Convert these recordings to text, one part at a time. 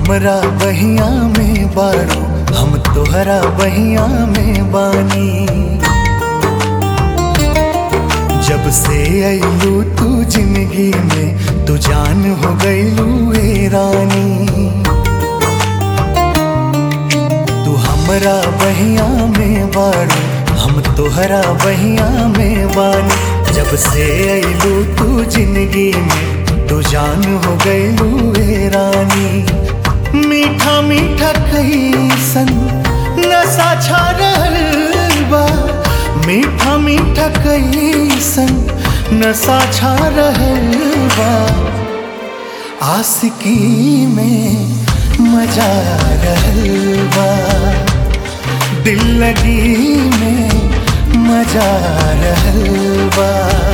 हमरा बहिया में बाड़ू हम तोहरा बहिया में बानी जब से अइलू तू जिंदगी में तू जान हो गइलू ए रानी तू हमरा बहिया में बाड़ू हम तोहरा बहिया में बानी जब से अइलू तू जिंदगी में तू जान हो गइलू ए रानी मीठा मीठा कैसन नशा छा रहल बा मीठा मीठा कैसन नशा छा रहल बा आशिकी में मजा रहल बा दिल लगी में मजा रहल बा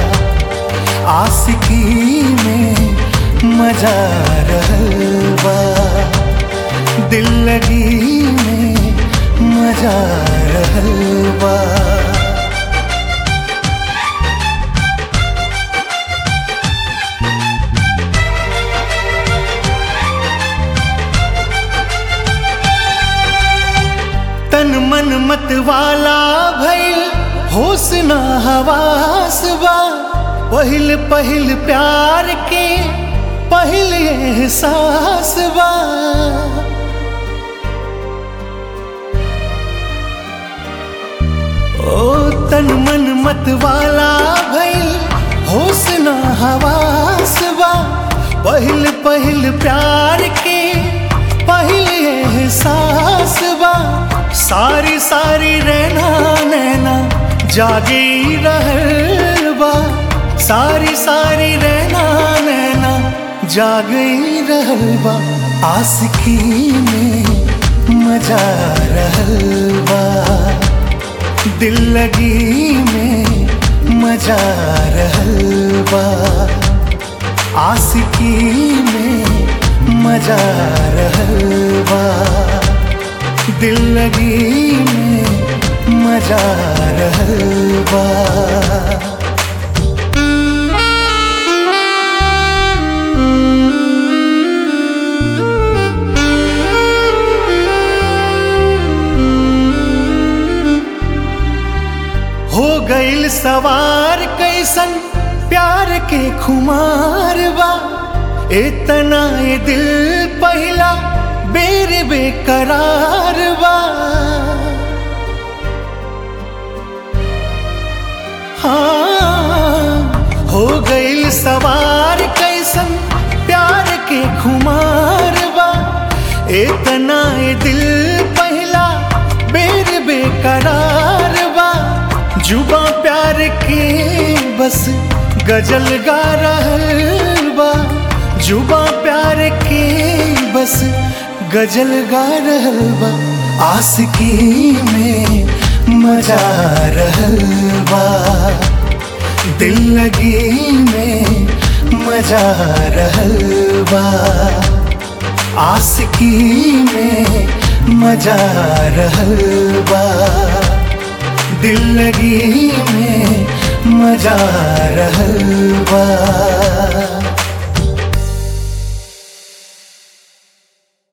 आशिकी में मजा रहल बा दिल लगी में मजा रहल बा तन मन मत वाला भइल होश ना हवास बा पहिल पहिल प्यार के पहिल एहसास बा ओ तन मन मत वाला भइल होश ना हवास बा पहिल पहिल प्यार के पहिल एहसास बा सारी सारी रहना नैना जागे रहल बा सारी सारी रहना नैना जागे रहल बा आशिकी में मजा रहल बा दिल लगी में मजा रहल बा आशिकी में मजा रहल बा दिल लगी में मजा रहल बा हो गइल सवार कैसन प्यार के खुमार बा इतना ये दिल पहला बेर बेकरार बा हाँ हो गइल सवार कैसन प्यार के खुमार बा इतना ये दिल पहला बेर बेकरार बा जुबा प्यार के बस गजल गा रहल बा जुबा प्यार के बस गजल गा रहल बा आशिकी में मजा रहल बा दिल लगी में मजा रहल बा आशिकी में मजा रहल बा दिल लगी में मजा रहल बा